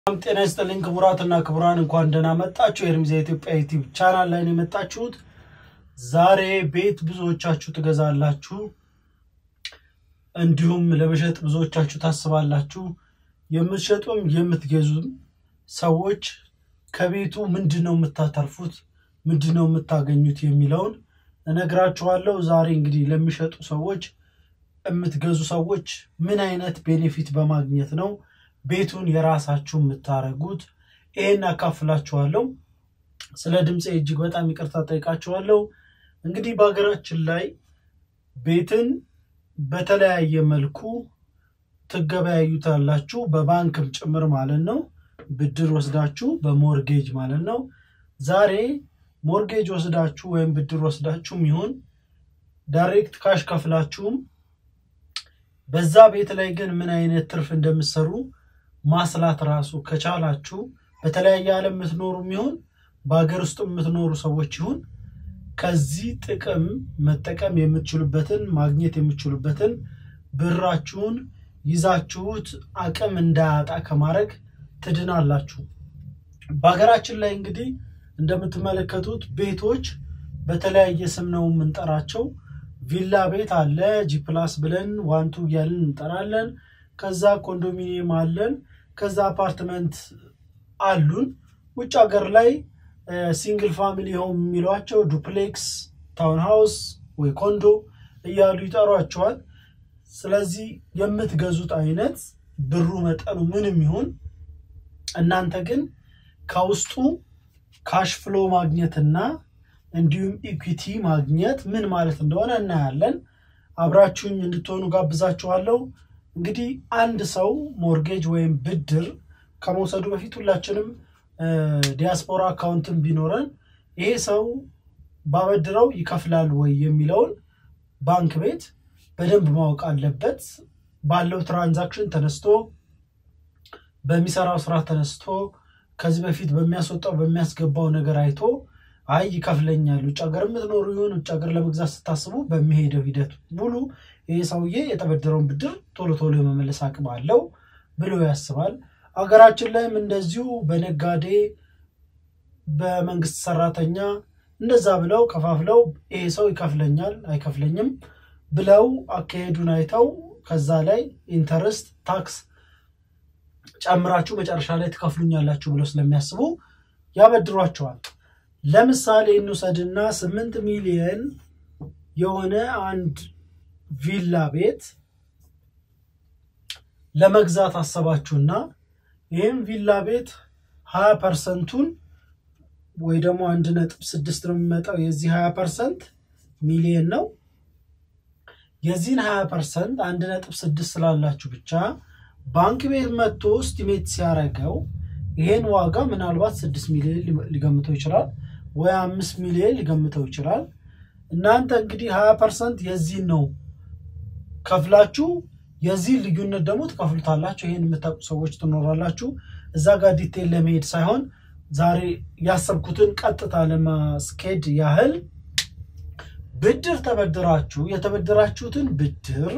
ሰላም ጤና ይስጥልኝ ክቡራትና ክቡራን፣ እንኳን ደህና መጣችሁ። የኤርሚዛ ኢትዮጵያ ዩቲዩብ ቻናል ላይ ነው የመጣችሁት። ዛሬ ቤት ብዙዎቻችሁ ትገዛላችሁ፣ እንዲሁም ለመሸጥ ብዙዎቻችሁ ታስባላችሁ። የምትሸጡም የምትገዙም ሰዎች ከቤቱ ምንድን ነው የምታተርፉት፣ ምንድን ነው የምታገኙት የሚለውን እነግራችኋለሁ። ዛሬ እንግዲህ ለሚሸጡ ሰዎች፣ የምትገዙ ሰዎች ምን አይነት ቤኔፊት በማግኘት ነው ቤቱን የራሳችሁ የምታደርጉት ይሄን አካፍላችኋለሁ። ስለ ድምፄ እጅግ በጣም ይቅርታ ጠይቃችኋለሁ። እንግዲህ በሀገራችን ላይ ቤትን በተለያየ መልኩ ትገበያዩታላችሁ፣ በባንክም ጭምር ማለት ነው። ብድር ወስዳችሁ በሞርጌጅ ማለት ነው። ዛሬ ሞርጌጅ ወስዳችሁ ወይም ብድር ወስዳችሁም ይሁን ዳይሬክት ካሽ ከፍላችሁም በዛ ቤት ላይ ግን ምን አይነት ትርፍ እንደምትሰሩ ማስላት ራሱ ከቻላችሁ በተለያየ ዓለም የምትኖሩ ይሁን በሀገር ውስጥ የምትኖሩ ሰዎች ይሁን ከዚህ ጥቅም መጠቀም የምትችሉበትን ማግኘት የምትችሉበትን ብራችሁን ይዛችሁት አቅም እንዳያጣ ከማድረግ ትድናላችሁ። በሀገራችን ላይ እንግዲህ እንደምትመለከቱት ቤቶች በተለያየ ስም ነው የምንጠራቸው። ቪላ ቤት አለ፣ ጂፕላስ ብለን ዋንቱ እያልን እንጠራለን። ከዛ ኮንዶሚኒየም አለን። ከዛ አፓርትመንት አሉን። ውጭ ሀገር ላይ ሲንግል ፋሚሊ ሆም የሚሏቸው ዱፕሌክስ፣ ታውን ሃውስ ወይ ኮንዶ እያሉ ይጠሯቸዋል። ስለዚህ የምትገዙት አይነት ብሩ መጠኑ ምንም ይሁን እናንተ ግን ከውስጡ ካሽ ፍሎ ማግኘትና እንዲሁም ኢኩዊቲ ማግኘት ምን ማለት እንደሆነ እናያለን። አብራችሁኝ እንድትሆኑ ጋብዛችኋለሁ። እንግዲህ አንድ ሰው ሞርጌጅ ወይም ብድር ከመውሰዱ በፊት ሁላችንም ዲያስፖራ አካውንትን ቢኖረን ይሄ ሰው ባበድረው ይከፍላል ወይ የሚለውን ባንክ ቤት በደንብ ማወቅ አለበት። ባለው ትራንዛክሽን ተነስቶ በሚሰራው ስራ ተነስቶ ከዚህ በፊት በሚያስወጣው በሚያስገባው ነገር አይቶ አይ ይከፍለኛል፣ ውጭ ሀገር የምትኖሩ ይሁን ውጭ ሀገር ለመግዛት ስታስቡ በሚሄደው ሂደት ሙሉ ይህ ሰውዬ የተበደረውን ብድር ቶሎ ቶሎ የመመለስ አቅም አለው ብሎ ያስባል። ሀገራችን ላይም እንደዚሁ በነጋዴ በመንግስት ሰራተኛ እንደዛ ብለው ከፋፍለው ይሄ ሰው ይከፍለኛል አይከፍለኝም ብለው አካሄዱን አይተው ከዛ ላይ ኢንተረስት ታክስ ጨምራችሁ መጨረሻ ላይ ትከፍሉኛላችሁ ብለው ስለሚያስቡ ያበድሯቸዋል። ለምሳሌ እንውሰድና ስምንት ሚሊየን የሆነ አንድ ቪላ ቤት ለመግዛት አሰባችሁና ይህም ቪላ ቤት ሀያ ፐርሰንቱን ወይ ደግሞ አንድ ነጥብ ስድስት ነው የሚመጣው የዚህ ሀያ ፐርሰንት ሚሊየን ነው። የዚህን ሀያ ፐርሰንት አንድ ነጥብ ስድስት ስላላችሁ ብቻ ባንክ ቤት መጥቶ ስቲሜት ሲያደርገው ይሄን ዋጋ ምናልባት ስድስት ሚሊዮን ሊገምተው ይችላል ወይ አምስት ሚሊዮን ሊገምተው ይችላል። እናንተ እንግዲህ ሀያ ፐርሰንት የዚህን ነው ከፍላችሁ የዚህ ልዩነት ደግሞ ትከፍሉታላችሁ። ይህን የምታውቁ ሰዎች ትኖራላችሁ። እዛ ጋር ዲቴል ለመሄድ ሳይሆን ዛሬ ያሰብኩትን ቀጥታ ለማስኬድ ያህል ብድር ተበድራችሁ የተበደራችሁትን ብድር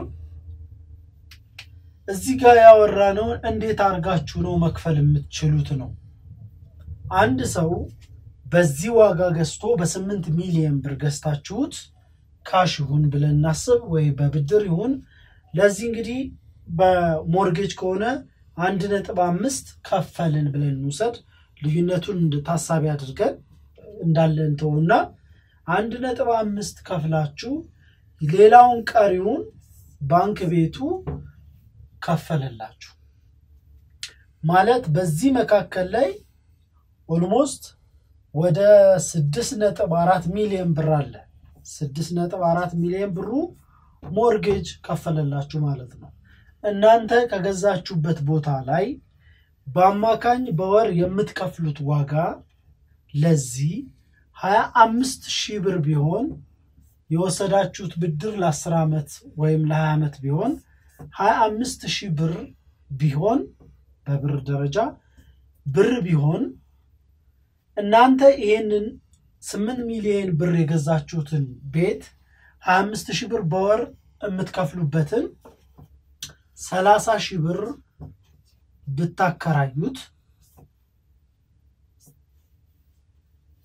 እዚህ ጋር ያወራነውን እንዴት አድርጋችሁ ነው መክፈል የምትችሉት ነው። አንድ ሰው በዚህ ዋጋ ገዝቶ በስምንት ሚሊዮን ብር ገዝታችሁት ካሽ ይሁን ብለን እናስብ ወይ በብድር ይሁን ለዚህ እንግዲህ በሞርጌጅ ከሆነ አንድ ነጥብ አምስት ከፈልን ብለን እንውሰድ። ልዩነቱን ታሳቢ አድርገን እንዳለን ተውና አንድ ነጥብ አምስት ከፍላችሁ ሌላውን ቀሪውን ባንክ ቤቱ ከፈለላችሁ ማለት በዚህ መካከል ላይ ኦልሞስት ወደ ስድስት ነጥብ አራት ሚሊዮን ብር አለ። ስድስት ነጥብ አራት ሚሊዮን ብሩ ሞርጌጅ ከፈለላችሁ ማለት ነው። እናንተ ከገዛችሁበት ቦታ ላይ በአማካኝ በወር የምትከፍሉት ዋጋ ለዚህ ሀያ አምስት ሺህ ብር ቢሆን የወሰዳችሁት ብድር ለአስር ዓመት ወይም ለሀያ ዓመት ቢሆን ሀያ አምስት ሺህ ብር ቢሆን በብር ደረጃ ብር ቢሆን እናንተ ይሄንን ስምንት ሚሊዮን ብር የገዛችሁትን ቤት ሀያ አምስት ሺህ ብር በወር የምትከፍሉበትን ሰላሳ ሺህ ብር ብታከራዩት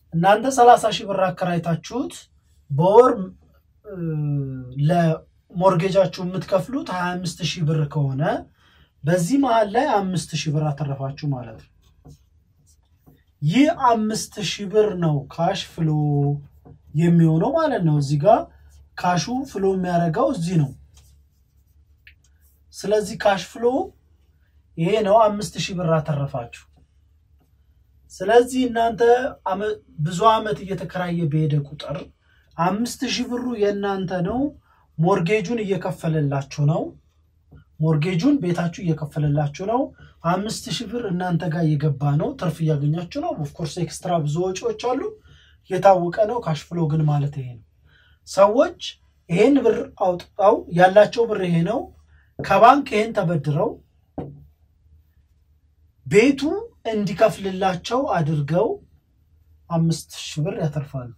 እናንተ ሰላሳ ሺህ ብር አከራይታችሁት በወር ለሞርጌጃችሁ የምትከፍሉት ሀያ አምስት ሺህ ብር ከሆነ በዚህ መሀል ላይ አምስት ሺህ ብር አተረፋችሁ ማለት ነው። ይህ አምስት ሺህ ብር ነው ካሽ ፍሎ የሚሆነው ማለት ነው። እዚህ ጋር ካሹ ፍሎ የሚያደርገው እዚህ ነው። ስለዚህ ካሽ ፍሎ ይሄ ነው። አምስት ሺህ ብር አተረፋችሁ። ስለዚህ እናንተ ብዙ ዓመት እየተከራየ በሄደ ቁጥር አምስት ሺህ ብሩ የእናንተ ነው። ሞርጌጁን እየከፈለላችሁ ነው። ሞርጌጁን ቤታችሁ እየከፈለላችሁ ነው። አምስት ሺህ ብር እናንተ ጋር እየገባ ነው። ትርፍ እያገኛችሁ ነው። ኦፍኮርስ ኤክስትራ ብዙ ወጪዎች አሉ፣ የታወቀ ነው። ካሽ ፍሎ ግን ማለት ይሄ ነው። ሰዎች ይሄን ብር አውጥተው ያላቸው ብር ይሄ ነው። ከባንክ ይሄን ተበድረው ቤቱ እንዲከፍልላቸው አድርገው አምስት ሺህ ብር ያተርፋሉ።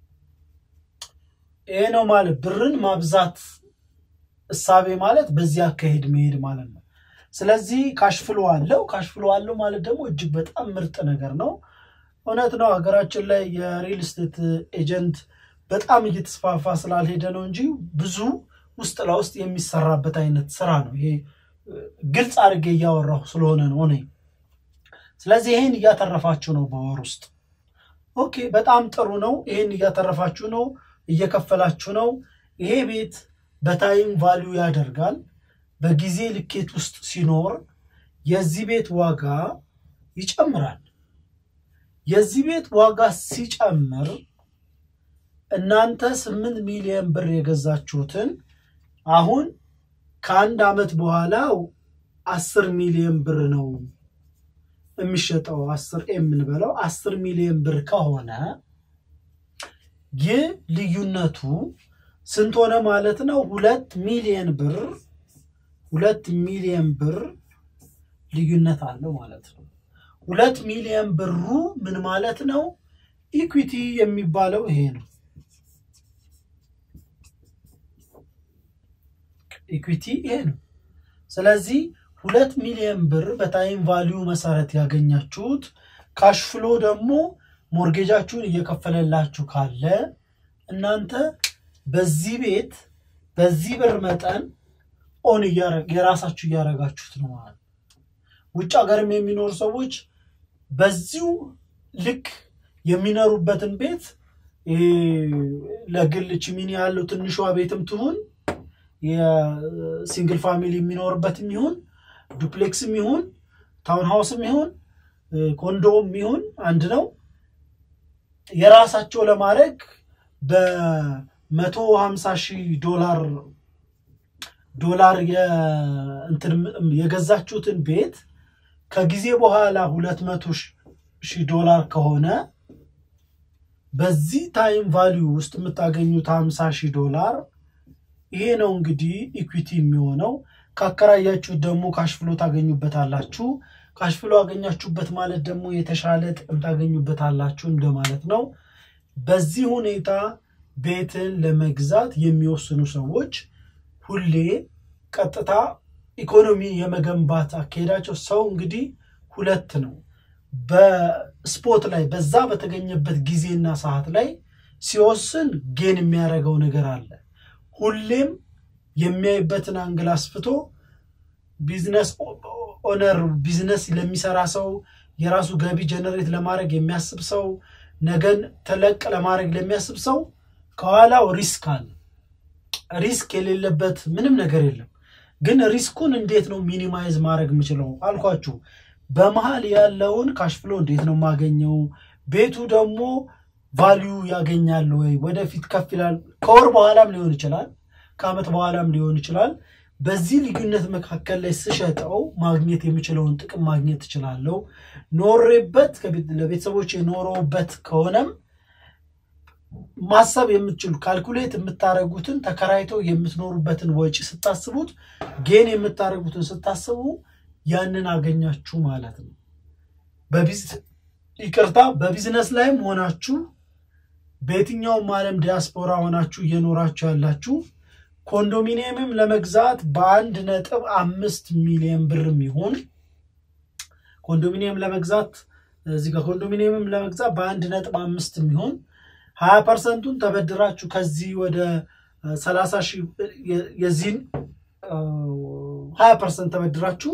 ይሄ ነው ማለት ብርን ማብዛት እሳቤ ማለት በዚህ አካሄድ መሄድ ማለት ነው። ስለዚህ ካሽፍሎ አለው። ካሽፍሎ አለው ማለት ደግሞ እጅግ በጣም ምርጥ ነገር ነው። እውነት ነው። ሀገራችን ላይ የሪል ስቴት ኤጀንት በጣም እየተስፋፋ ስላልሄደ ነው እንጂ ብዙ ውስጥ ለውስጥ የሚሰራበት አይነት ስራ ነው። ይሄ ግልጽ አድርጌ እያወራሁ ስለሆነ ነው እኔ። ስለዚህ ይሄን እያተረፋችሁ ነው በወር ውስጥ። ኦኬ፣ በጣም ጥሩ ነው። ይሄን እያተረፋችሁ ነው፣ እየከፈላችሁ ነው። ይሄ ቤት በታይም ቫሊዩ ያደርጋል። በጊዜ ልኬት ውስጥ ሲኖር የዚህ ቤት ዋጋ ይጨምራል። የዚህ ቤት ዋጋ ሲጨምር እናንተ ስምንት ሚሊዮን ብር የገዛችሁትን አሁን ከአንድ ዓመት በኋላ አስር ሚሊዮን ብር ነው የሚሸጠው። አስር የምንበለው አስር ሚሊዮን ብር ከሆነ ይህ ልዩነቱ ስንት ሆነ ማለት ነው? ሁለት ሚሊዮን ብር ሁለት ሚሊዮን ብር ልዩነት አለው ማለት ነው። ሁለት ሚሊዮን ብሩ ምን ማለት ነው? ኢኩዊቲ የሚባለው ይሄ ነው። ኢኩዊቲ ይሄ ነው። ስለዚህ ሁለት ሚሊዮን ብር በታይም ቫሊዩ መሰረት ያገኛችሁት ካሽፍሎ ደግሞ ሞርጌጃችሁን እየከፈለላችሁ ካለ እናንተ በዚህ ቤት በዚህ ብር መጠን ኦን የራሳችሁ እያደረጋችሁት ነው ማለት ነው። ውጭ ሀገርም የሚኖሩ ሰዎች በዚሁ ልክ የሚኖሩበትን ቤት ለግል ችሚኒ ያለው ትንሿ ቤትም ትሁን የሲንግል ፋሚሊ የሚኖርበትም ይሁን ዱፕሌክስም ይሁን ታውን ሃውስም ይሁን ኮንዶም ይሁን አንድ ነው። የራሳቸው ለማድረግ በመቶ ሀምሳ ሺህ ዶላር ዶላር የገዛችሁትን ቤት ከጊዜ በኋላ ሁለት መቶ ሺህ ዶላር ከሆነ በዚህ ታይም ቫሊዩ ውስጥ የምታገኙት ሀምሳ ሺህ ዶላር ይሄ ነው እንግዲህ ኢኩዊቲ የሚሆነው። ካከራያችሁት ደግሞ ካሽፍሎ ታገኙበታላችሁ። ካሽፍሎ አገኛችሁበት ማለት ደግሞ የተሻለ ጥቅም ታገኙበታላችሁ እንደማለት ነው። በዚህ ሁኔታ ቤትን ለመግዛት የሚወስኑ ሰዎች ሁሌ ቀጥታ ኢኮኖሚ የመገንባት አካሄዳቸው ሰው እንግዲህ ሁለት ነው። በስፖት ላይ በዛ በተገኘበት ጊዜና ሰዓት ላይ ሲወስን ጌን የሚያደርገው ነገር አለ። ሁሌም የሚያይበትን አንግል አስፍቶ ቢዝነስ ኦነር ቢዝነስ ለሚሰራ ሰው የራሱ ገቢ ጀነሬት ለማድረግ የሚያስብ ሰው ነገን ተለቅ ለማድረግ ለሚያስብ ሰው ከኋላው ሪስክ አለ። ሪስክ የሌለበት ምንም ነገር የለም። ግን ሪስኩን እንዴት ነው ሚኒማይዝ ማድረግ የምችለው አልኳችሁ። በመሀል ያለውን ካሽፍሎ እንዴት ነው የማገኘው? ቤቱ ደግሞ ቫሊዩ ያገኛል ወይ? ወደፊት ከፍ ይላል። ከወር በኋላም ሊሆን ይችላል፣ ከዓመት በኋላም ሊሆን ይችላል። በዚህ ልዩነት መካከል ላይ ስሸጠው ማግኘት የሚችለውን ጥቅም ማግኘት እችላለሁ። ኖሬበት ለቤተሰቦች የኖረውበት ከሆነም ማሰብ የምትችሉ ካልኩሌት የምታደርጉትን ተከራይቶ የምትኖሩበትን ወጪ ስታስቡት ጌን የምታደርጉትን ስታስቡ ያንን አገኛችሁ ማለት ነው። ይቅርታ፣ በቢዝነስ ላይም ሆናችሁ በየትኛውም ዓለም ዲያስፖራ ሆናችሁ እየኖራችሁ ያላችሁ ኮንዶሚኒየምም ለመግዛት በአንድ ነጥብ አምስት ሚሊዮን ብር የሚሆን ኮንዶሚኒየም ለመግዛት እዚህ ጋር ኮንዶሚኒየምም ለመግዛት በአንድ ነጥብ አምስት የሚሆን ሀያ ፐርሰንቱን ተበድራችሁ ከዚህ ወደ ሰላሳ ሺህ የዚህን ሀያ ፐርሰንት ተበድራችሁ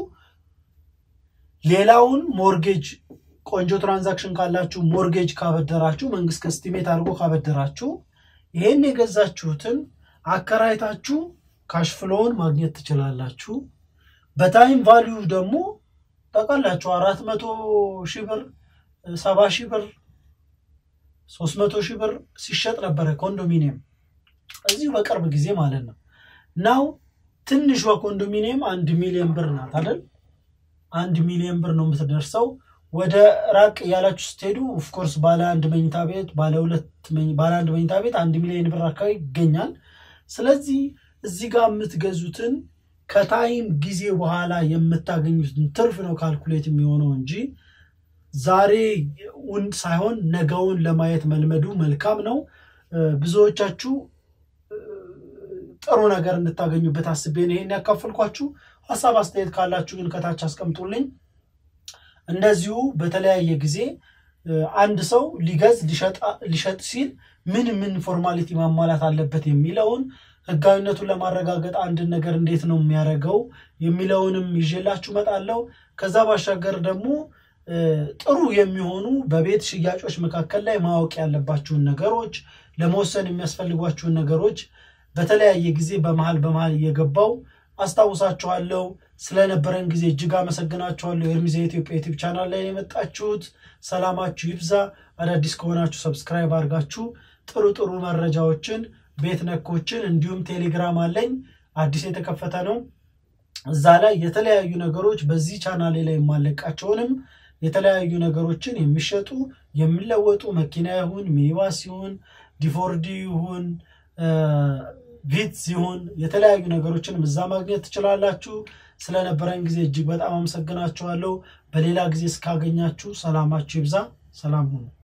ሌላውን ሞርጌጅ ቆንጆ ትራንዛክሽን ካላችሁ ሞርጌጅ ካበደራችሁ መንግስት ከስቲሜት አድርጎ ካበደራችሁ ይህን የገዛችሁትን አከራይታችሁ ካሽፍሎውን ማግኘት ትችላላችሁ። በታይም ቫሊዩ ደግሞ ጠቃላችሁ አራት መቶ ሺህ ብር ሰባ ሺህ ብር ሶስት መቶ ሺህ ብር ሲሸጥ ነበረ ኮንዶሚኒየም እዚሁ በቅርብ ጊዜ ማለት ነው። ናው ትንሿ ኮንዶሚኒየም አንድ ሚሊዮን ብር ናት አይደል? አንድ ሚሊዮን ብር ነው የምትደርሰው። ወደ ራቅ እያላችሁ ስትሄዱ ኦፍኮርስ ባለ አንድ መኝታ ቤት ባለ ሁለት ባለ አንድ መኝታ ቤት አንድ ሚሊዮን ብር አካባቢ ይገኛል። ስለዚህ እዚህ ጋር የምትገዙትን ከታይም ጊዜ በኋላ የምታገኙትን ትርፍ ነው ካልኩሌት የሚሆነው እንጂ ዛሬውን ሳይሆን ነገውን ለማየት መልመዱ መልካም ነው። ብዙዎቻችሁ ጥሩ ነገር እንድታገኙበት አስቤ ነው ይሄን ያካፈልኳችሁ። ሀሳብ አስተያየት ካላችሁ ግን ከታች አስቀምጡልኝ። እንደዚሁ በተለያየ ጊዜ አንድ ሰው ሊገዝ ሊሸጥ ሲል ምን ምን ፎርማሊቲ ማሟላት አለበት የሚለውን ህጋዊነቱን ለማረጋገጥ አንድን ነገር እንዴት ነው የሚያደርገው የሚለውንም ይዤላችሁ እመጣለሁ። ከዛ ባሻገር ደግሞ ጥሩ የሚሆኑ በቤት ሽያጮች መካከል ላይ ማወቅ ያለባችሁን ነገሮች፣ ለመወሰን የሚያስፈልጓችሁን ነገሮች በተለያየ ጊዜ በመሀል በመሀል እየገባው አስታውሳችኋለሁ። ስለነበረን ጊዜ እጅግ አመሰግናችኋለሁ። የኤርሚዛ የኢትዮጵያ ዩቲዩብ ቻናል ላይ የመጣችሁት ሰላማችሁ ይብዛ። አዳዲስ ከሆናችሁ ሰብስክራይብ አድርጋችሁ ጥሩ ጥሩ መረጃዎችን ቤት ነኮችን እንዲሁም ቴሌግራም አለኝ አዲስ የተከፈተ ነው። እዛ ላይ የተለያዩ ነገሮች በዚህ ቻናሌ ላይ የማለቃቸውንም የተለያዩ ነገሮችን የሚሸጡ የሚለወጡ መኪና ይሁን ሚኒባስ ይሁን ዲፎርዲ ይሁን ቪት ሲሆን የተለያዩ ነገሮችን እዛ ማግኘት ትችላላችሁ። ስለነበረን ጊዜ እጅግ በጣም አመሰግናችኋለሁ። በሌላ ጊዜ እስካገኛችሁ ሰላማችሁ ይብዛ። ሰላም ሁኑ።